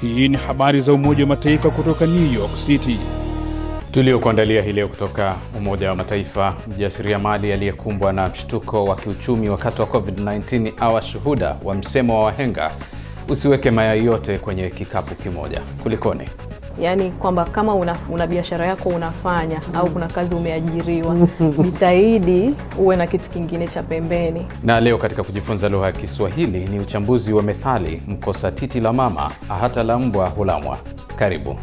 Hii ni habari za Umoja wa Mataifa kutoka New York City. Tuliokuandalia hii leo kutoka Umoja wa Mataifa. Mjasiriamali aliyekumbwa na mshtuko wa kiuchumi wakati wa COVID-19 awa shuhuda wa msemo wa wahenga, usiweke mayai yote kwenye kikapu kimoja. Kulikoni? Yaani kwamba kama una, una biashara yako unafanya au kuna kazi umeajiriwa, jitahidi uwe na kitu kingine cha pembeni. Na leo katika kujifunza lugha ya Kiswahili ni uchambuzi wa methali, mkosa titi la mama hata la mbwa hulamwa. Karibu.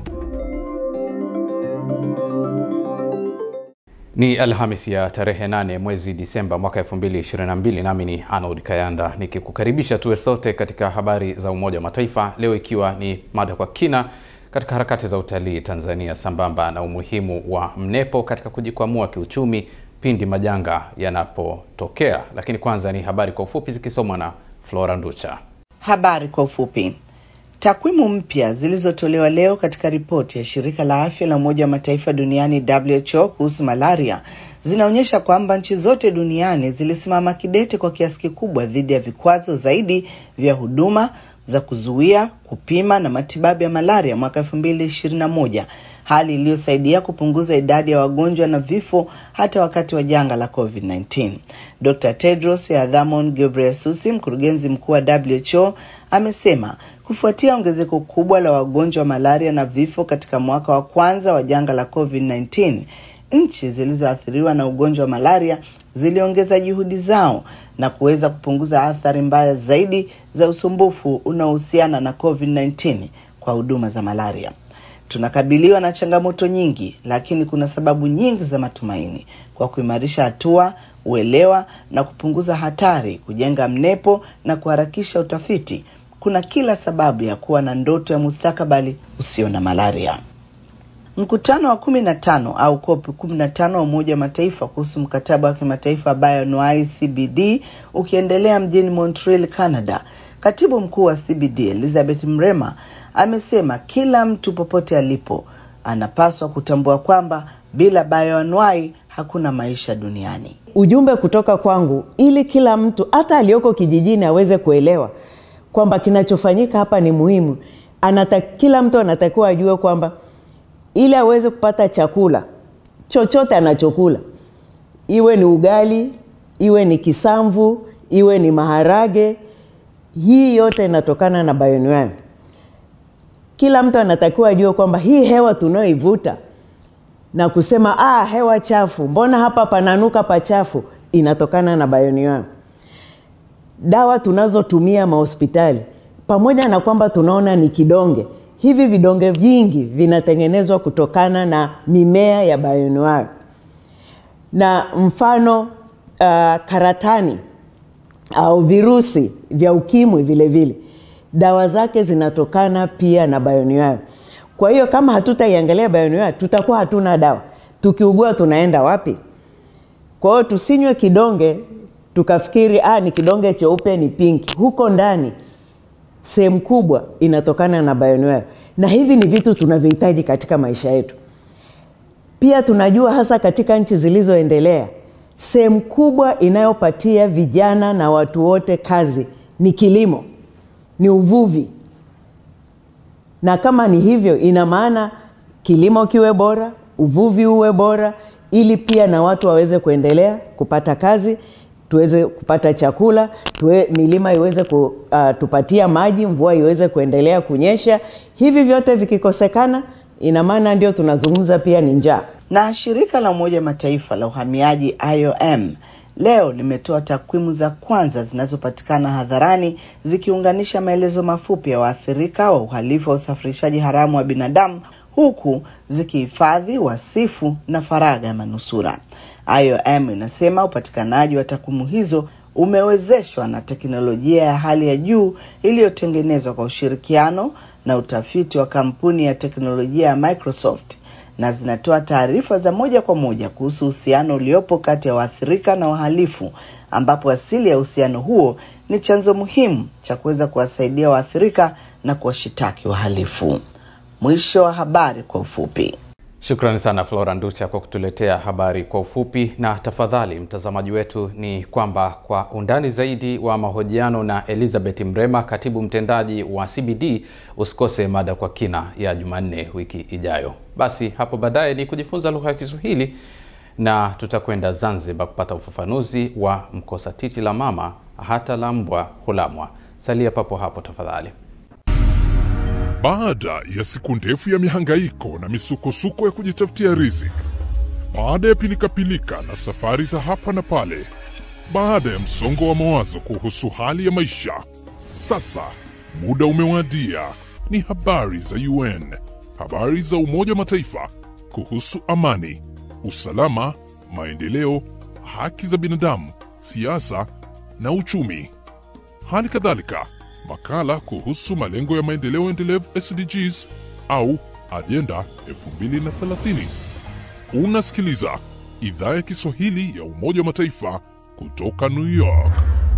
Ni Alhamis ya tarehe 8 mwezi Disemba mwaka 2022, nami ni Arnold Kayanda nikikukaribisha tuwe sote katika habari za Umoja wa Mataifa leo, ikiwa ni mada kwa kina katika harakati za utalii Tanzania, sambamba na umuhimu wa mnepo katika kujikwamua kiuchumi pindi majanga yanapotokea. Lakini kwanza ni habari kwa ufupi zikisomwa na Flora Nducha. Habari kwa ufupi. Takwimu mpya zilizotolewa leo katika ripoti ya shirika la afya la Umoja wa Mataifa duniani WHO kuhusu malaria zinaonyesha kwamba nchi zote duniani zilisimama kidete kwa kiasi kikubwa dhidi ya vikwazo zaidi vya huduma za kuzuia, kupima na matibabu ya malaria mwaka 2021, hali iliyosaidia kupunguza idadi ya wagonjwa na vifo hata wakati wa janga la COVID-19. Dr. Tedros Adhanom Ghebreyesus, mkurugenzi mkuu wa WHO, amesema kufuatia ongezeko kubwa la wagonjwa wa malaria na vifo katika mwaka wa kwanza wa janga la COVID-19, nchi zilizoathiriwa na ugonjwa wa malaria ziliongeza juhudi zao na kuweza kupunguza athari mbaya zaidi za usumbufu unaohusiana na COVID-19 kwa huduma za malaria. Tunakabiliwa na changamoto nyingi, lakini kuna sababu nyingi za matumaini. Kwa kuimarisha hatua, uelewa na kupunguza hatari, kujenga mnepo na kuharakisha utafiti, kuna kila sababu ya kuwa na ndoto ya mustakabali usio na malaria. Mkutano wa kumi na tano au COP kumi na tano wa Umoja wa Mataifa kuhusu mkataba wa kimataifa bioanuwai CBD ukiendelea mjini Montreal, Canada. Katibu mkuu wa CBD Elizabeth Mrema amesema kila mtu popote alipo anapaswa kutambua kwamba bila bioanuwai hakuna maisha duniani. Ujumbe kutoka kwangu ili kila mtu hata aliyoko kijijini aweze kuelewa kwamba kinachofanyika hapa ni muhimu. Anata, kila mtu anatakiwa ajue kwamba ili aweze kupata chakula chochote anachokula, iwe ni ugali, iwe ni kisamvu, iwe ni maharage, hii yote inatokana na bioanuwai. Kila mtu anatakiwa ajue kwamba hii hewa tunayoivuta na kusema ah, hewa chafu, mbona hapa pananuka pachafu, inatokana na bioanuwai. Dawa tunazotumia mahospitali, pamoja na kwamba tunaona ni kidonge hivi vidonge vingi vinatengenezwa kutokana na mimea ya bioanuwai, na mfano uh, karatani au virusi vya ukimwi vile vile dawa zake zinatokana pia na bioanuwai. Kwa hiyo kama hatutaiangalia bioanuwai, tutakuwa hatuna dawa. Tukiugua tunaenda wapi? Kwa hiyo tusinywe kidonge tukafikiri ah, ni kidonge cheupe ni pinki. Huko ndani sehemu kubwa inatokana na bioanuwai, na hivi ni vitu tunavyohitaji katika maisha yetu. Pia tunajua hasa katika nchi zilizoendelea, sehemu kubwa inayopatia vijana na watu wote kazi ni kilimo, ni uvuvi. Na kama ni hivyo, ina maana kilimo kiwe bora, uvuvi uwe bora, ili pia na watu waweze kuendelea kupata kazi tuweze kupata chakula tuwe, milima iweze kutupatia uh, maji, mvua iweze kuendelea kunyesha. Hivi vyote vikikosekana, ina maana ndio tunazungumza pia ni njaa. Na shirika la Umoja wa Mataifa la uhamiaji IOM leo limetoa takwimu za kwanza zinazopatikana hadharani zikiunganisha maelezo mafupi ya waathirika wa uhalifu wa usafirishaji haramu wa binadamu huku zikihifadhi wasifu na faragha ya manusura. IOM inasema upatikanaji wa takwimu hizo umewezeshwa na teknolojia ya hali ya juu iliyotengenezwa kwa ushirikiano na utafiti wa kampuni ya teknolojia ya Microsoft na zinatoa taarifa za moja kwa moja kuhusu uhusiano uliopo kati ya waathirika na wahalifu, ambapo asili ya uhusiano huo ni chanzo muhimu cha kuweza kuwasaidia waathirika na kuwashitaki wahalifu. Mwisho wa habari kwa ufupi. Shukrani sana Flora Nducha kwa kutuletea habari kwa ufupi. Na tafadhali mtazamaji wetu, ni kwamba kwa undani zaidi wa mahojiano na Elizabeth Mrema, katibu mtendaji wa CBD, usikose mada kwa kina ya Jumanne wiki ijayo. Basi hapo baadaye ni kujifunza lugha ya Kiswahili na tutakwenda Zanzibar kupata ufafanuzi wa mkosa titi la mama hata la mbwa hulamwa. Salia papo hapo tafadhali. Baada ya siku ndefu ya mihangaiko na misukosuko ya kujitafutia riziki, baada ya pilikapilika na safari za hapa na pale, baada ya msongo wa mawazo kuhusu hali ya maisha, sasa muda umewadia. Ni habari za UN, habari za Umoja wa Mataifa kuhusu amani, usalama, maendeleo, haki za binadamu, siasa na uchumi. Hali kadhalika makala kuhusu malengo ya maendeleo endelevu SDGs au ajenda 2030. Unasikiliza idhaa ya Kiswahili ya Umoja wa Mataifa kutoka New York.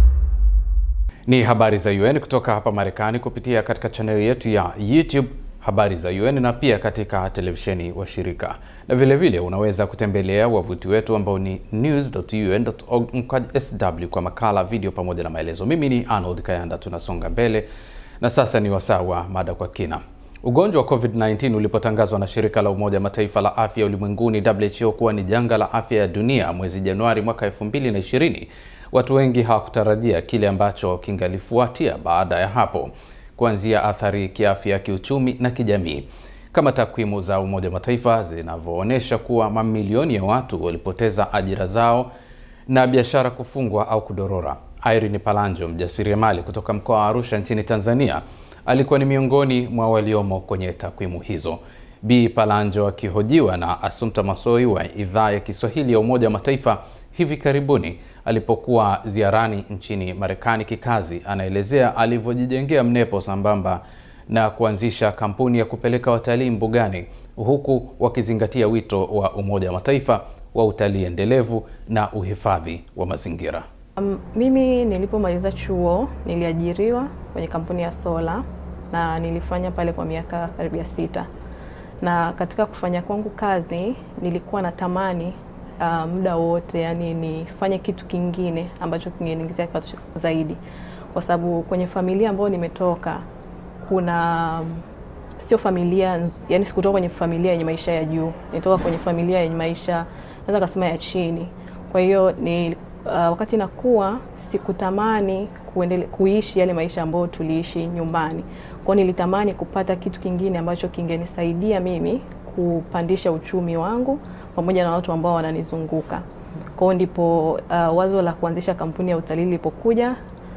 Ni habari za UN kutoka hapa Marekani kupitia katika chaneli yetu ya YouTube habari za UN na pia katika televisheni wa shirika, na vile vile unaweza kutembelea wavuti wetu ambao ni news.un.org mkwaju sw kwa makala, video pamoja na maelezo. Mimi ni Arnold Kayanda, tunasonga mbele na sasa ni wasaa wa mada kwa kina. Ugonjwa wa COVID-19 ulipotangazwa na shirika la Umoja Mataifa la afya ulimwenguni WHO kuwa ni janga la afya ya dunia mwezi Januari mwaka 2020, watu wengi hawakutarajia kile ambacho kingalifuatia baada ya hapo kuanzia athari kiafya, kiuchumi na kijamii, kama takwimu za Umoja wa Mataifa zinavyoonyesha kuwa mamilioni ya watu walipoteza ajira zao na biashara kufungwa au kudorora. Irene Palanjo, mjasiriamali kutoka mkoa wa Arusha nchini Tanzania, alikuwa ni miongoni mwa waliomo kwenye takwimu hizo. Bi Palanjo akihojiwa na Assumpta Masoi wa idhaa ya Kiswahili ya Umoja wa Mataifa hivi karibuni alipokuwa ziarani nchini Marekani kikazi, anaelezea alivyojijengea mnepo sambamba na kuanzisha kampuni ya kupeleka watalii mbugani, huku wakizingatia wito wa Umoja wa Mataifa wa utalii endelevu na uhifadhi wa mazingira. Um, mimi nilipomaliza chuo niliajiriwa kwenye kampuni ya sola na nilifanya pale kwa miaka karibia sita, na katika kufanya kwangu kazi nilikuwa natamani uh, muda wote yani nifanye kitu kingine ambacho kingeniingizia kipato zaidi, kwa sababu kwenye familia ambayo nimetoka kuna sio familia yani, sikutoka kwenye familia yenye maisha ya juu, nitoka kwenye familia yenye maisha naweza kusema ya chini. Kwa hiyo ni uh, wakati nakuwa sikutamani kuendele, kuishi yale maisha ambayo tuliishi nyumbani. Kwa hiyo nilitamani kupata kitu kingine ambacho kingenisaidia mimi kupandisha uchumi wangu pamoja na watu ambao wananizunguka. Kwa hiyo ndipo uh, wazo la kuanzisha kampuni ya utalii lilipokuja,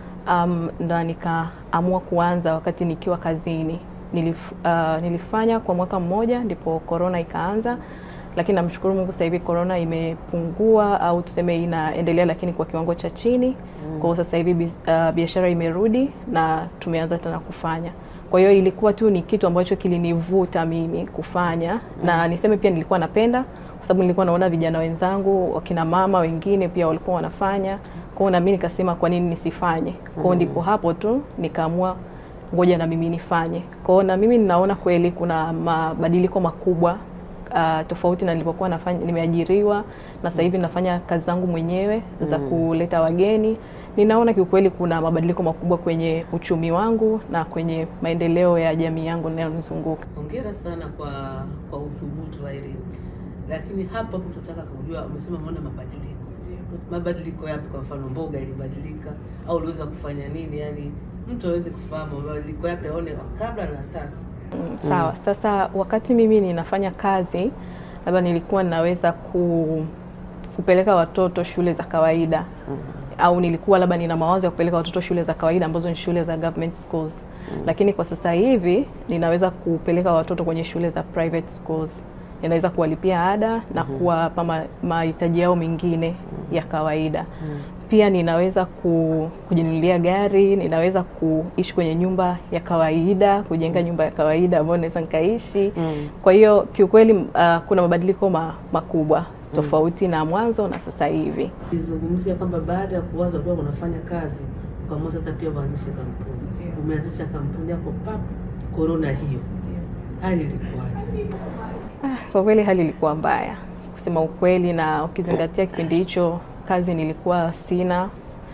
um, na nikaamua kuanza wakati nikiwa kazini. Nilif, uh, nilifanya kwa mwaka mmoja, ndipo corona ikaanza, lakini namshukuru Mungu sasa hivi corona imepungua au tuseme inaendelea, lakini kwa kiwango cha chini. Mm. Kwa hiyo sasa hivi uh, biashara imerudi na tumeanza tena kufanya kwa hiyo ilikuwa tu ni kitu ambacho kilinivuta mimi kufanya, mm. na niseme pia nilikuwa napenda kwa sababu nilikuwa naona vijana wenzangu wakina mama wengine pia walikuwa wanafanya, kwa hiyo na mimi nikasema kwa nini nisifanye? Kwa hiyo ndipo hapo tu nikaamua ngoja na mimi nifanye. Kwa hiyo na mimi ninaona kweli kuna mabadiliko makubwa uh, tofauti na nilipokuwa nafanya, nimeajiriwa na sasa hivi nafanya kazi zangu mwenyewe za kuleta wageni ninaona kiukweli kuna mabadiliko makubwa kwenye uchumi wangu na kwenye maendeleo ya jamii yangu inayonizunguka. Hongera sana kwa kwa uthubutu wa Irene. Lakini hapa hapo tunataka kujua, umesema umeona mabadiliko. Mabadiliko yapi? Kwa mfano mboga ilibadilika au uliweza kufanya nini? Yani mtu aweze kufahamu mabadiliko yapi, aone kabla na sasa. Mm, sawa. Mm. Sasa wakati mimi ninafanya kazi, labda nilikuwa ninaweza ku, kupeleka watoto shule za kawaida mm au nilikuwa labda nina mawazo ya kupeleka watoto shule za kawaida ambazo ni shule za government schools mm. Lakini kwa sasa hivi ninaweza kupeleka watoto kwenye shule za private schools, ninaweza kuwalipia ada na mm -hmm. kuwapa mahitaji yao mengine mm. ya kawaida mm. Pia ninaweza ku, kujinunulia gari, ninaweza kuishi kwenye nyumba ya kawaida, kujenga mm. nyumba ya kawaida ambayo naweza nikaishi mm. Kwa hiyo kiukweli, uh, kuna mabadiliko ma, makubwa tofauti na mwanzo na sasa hivi. Nilizungumzia kwamba baada ya kuwaza kuwa unafanya kazi ukaamua sasa pia uanzishe kampuni. Umeanzisha kampuni yako pap, corona hiyo, hali ilikuwaje? Kwa kweli hali ilikuwa mbaya kusema ukweli, na ukizingatia kipindi hicho kazi nilikuwa sina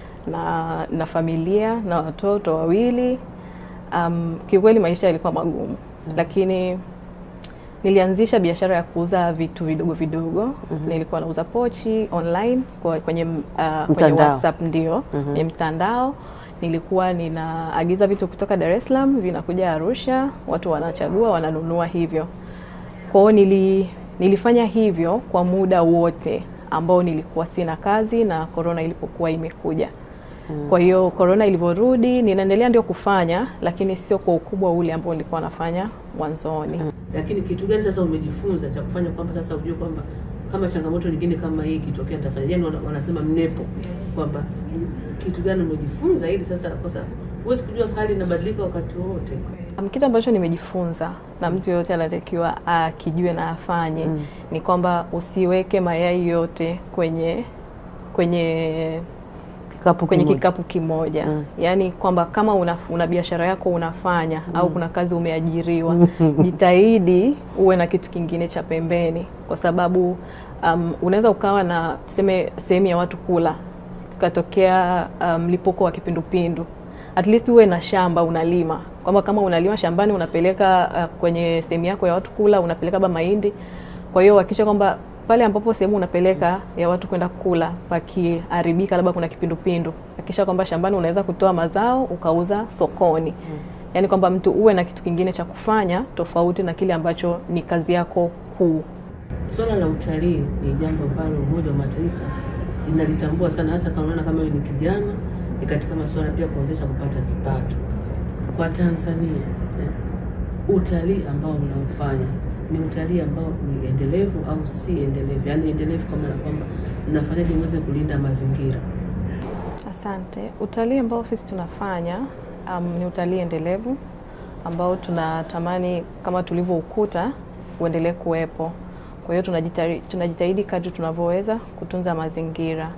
na na familia na watoto wawili. Um, kiukweli maisha yalikuwa magumu, lakini nilianzisha biashara ya kuuza vitu vidogo vidogo. Nilikuwa nauza pochi online kwa, kwenye, uh, kwenye Mtandao. WhatsApp ndio kwenye mtandao. Nilikuwa ninaagiza vitu kutoka Dar es Salaam vinakuja Arusha, watu wanachagua wananunua hivyo. Kwa hiyo nili, nilifanya hivyo kwa muda wote ambao nilikuwa sina kazi na korona ilipokuwa imekuja. Kwa hiyo korona ilivyorudi, ninaendelea ndio kufanya, lakini sio kwa ukubwa ule ambao nilikuwa nafanya mwanzoni. Lakini kitu gani sasa umejifunza cha kufanya kwamba sasa ujue kwamba kama changamoto nyingine kama hii ikitokea nitafanya? Yani wana- wanasema mnepo kwamba kitu gani umejifunza ili sasa, kwa sababu huwezi kujua hali inabadilika wakati wowote. Um, Kitu ambacho nimejifunza na mtu yoyote anatakiwa akijue na afanye ni kwamba usiweke mayai yote kwenye kwenye Kikapu kwenye kimoja. kikapu kimoja yaani kwamba kama una, una biashara yako unafanya au kuna kazi umeajiriwa jitahidi uwe na kitu kingine cha pembeni kwa sababu um, unaweza ukawa na tuseme sehemu ya watu kula kukatokea mlipuko wa kipindupindu at least uwe na shamba unalima kwamba kama unalima shambani unapeleka uh, kwenye sehemu yako ya watu kula unapeleka labda mahindi kwa hiyo hakikisha kwamba pale ambapo sehemu unapeleka ya watu kwenda kula pakiharibika, labda kuna kipindupindu, hakikisha kwamba shambani unaweza kutoa mazao ukauza sokoni. Yaani kwamba mtu uwe na kitu kingine cha kufanya tofauti na kile ambacho ni kazi yako kuu. Swala la utalii ni jambo ambalo Umoja wa Mataifa inalitambua sana, hasa kama unaona kama wewe ni kijana, ni katika masuala pia kuwezesha kupata kipato kwa Tanzania. eh, Utalii ambao mnaofanya ni utalii ambao ni endelevu au si endelevu? Yaani endelevu kwa maana kwamba mnafanyaje muweze kulinda mazingira? Asante. Utalii ambao sisi tunafanya um, ni utalii endelevu ambao tunatamani kama tulivyoukuta uendelee kuwepo. Kwa hiyo tunajitahidi, tunajitahidi kadri tunavyoweza kutunza mazingira.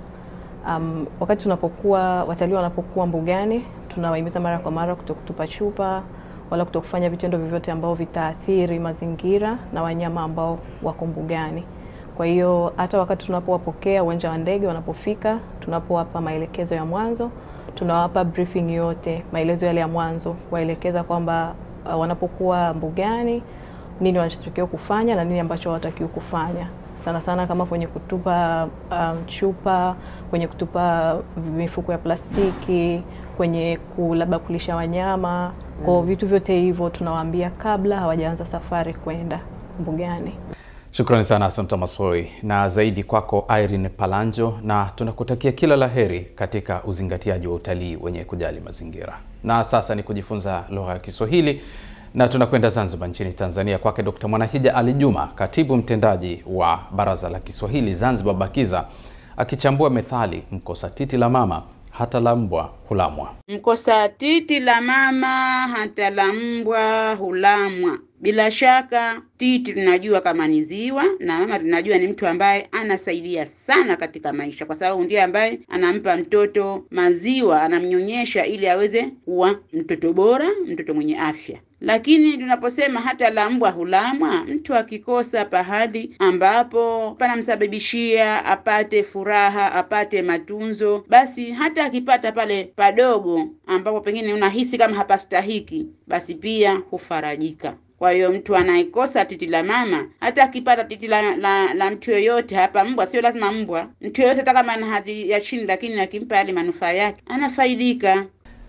Um, wakati tunapokuwa watalii wanapokuwa mbugani, tunawahimiza mara kwa mara kutokutupa chupa wala kutokufanya vitendo vyovyote ambao vitaathiri mazingira na wanyama ambao wako mbugani. Kwa hiyo hata wakati tunapowapokea uwanja wa ndege wanapofika, tunapowapa maelekezo ya mwanzo, tunawapa briefing yote, maelezo yale ya mwanzo, kuwaelekeza kwamba uh, wanapokuwa mbugani nini wanachotakiwa kufanya na nini ambacho hawatakiwi kufanya, sana sana kama kwenye kutupa um, chupa, kwenye kutupa mifuko ya plastiki, kwenye ku- labda kulisha wanyama. Kwa vitu vyote hivyo tunawaambia kabla hawajaanza safari kwenda mbugani. Shukrani sana Assumpta Massoi na zaidi kwako Irene Palanjo, na tunakutakia kila la heri katika uzingatiaji wa utalii wenye kujali mazingira. Na sasa ni kujifunza lugha ya Kiswahili na tunakwenda Zanzibar nchini Tanzania, kwake Dr. Mwanahija Ali Juma, katibu mtendaji wa Baraza la Kiswahili Zanzibar BAKIZA, akichambua methali mkosa titi la mama hata la mbwa hulamwa. Mkosa titi la mama hata la mbwa hulamwa. Bila shaka titi tunajua kama ni ziwa, na mama tunajua ni mtu ambaye anasaidia sana katika maisha, kwa sababu ndiye ambaye anampa mtoto maziwa, anamnyonyesha ili aweze kuwa mtoto bora, mtoto mwenye afya. Lakini tunaposema hata la mbwa hulamwa, mtu akikosa pahali ambapo panamsababishia apate furaha, apate matunzo, basi hata akipata pale padogo ambapo pengine unahisi kama hapastahiki, basi pia hufarajika. Kwa hiyo mtu anayekosa titi la mama, hata akipata titi la, la, la mtu yoyote, hapa mbwa, sio lazima mbwa, mtu yoyote, hata kama ana hadhi ya chini, lakini akimpa yale manufaa yake, anafaidika.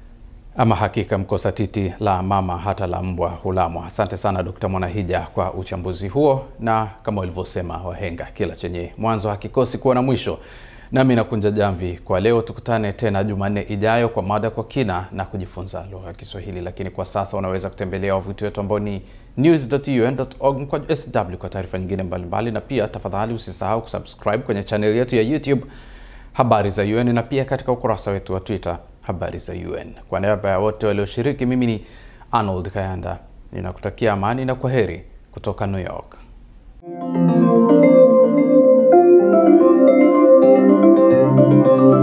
Ama hakika mkosa titi la mama hata la mbwa hulamwa. Asante sana Dkt. Mwanahija kwa uchambuzi huo, na kama walivyosema wahenga, kila chenye mwanzo hakikosi kuwa na mwisho. Nami nakunja jamvi kwa leo. Tukutane tena Jumanne ijayo kwa mada kwa kina na kujifunza lugha ya Kiswahili, lakini kwa sasa unaweza kutembelea wavuti wetu ambao ni news.un.org kwa sw kwa taarifa nyingine mbalimbali, na pia tafadhali usisahau kusubscribe kwenye chaneli yetu ya YouTube habari za UN na pia katika ukurasa wetu wa Twitter habari za UN. Kwa niaba ya wote walioshiriki, mimi ni Arnold Kayanda, ninakutakia amani na kwa heri kutoka New York. Thank you.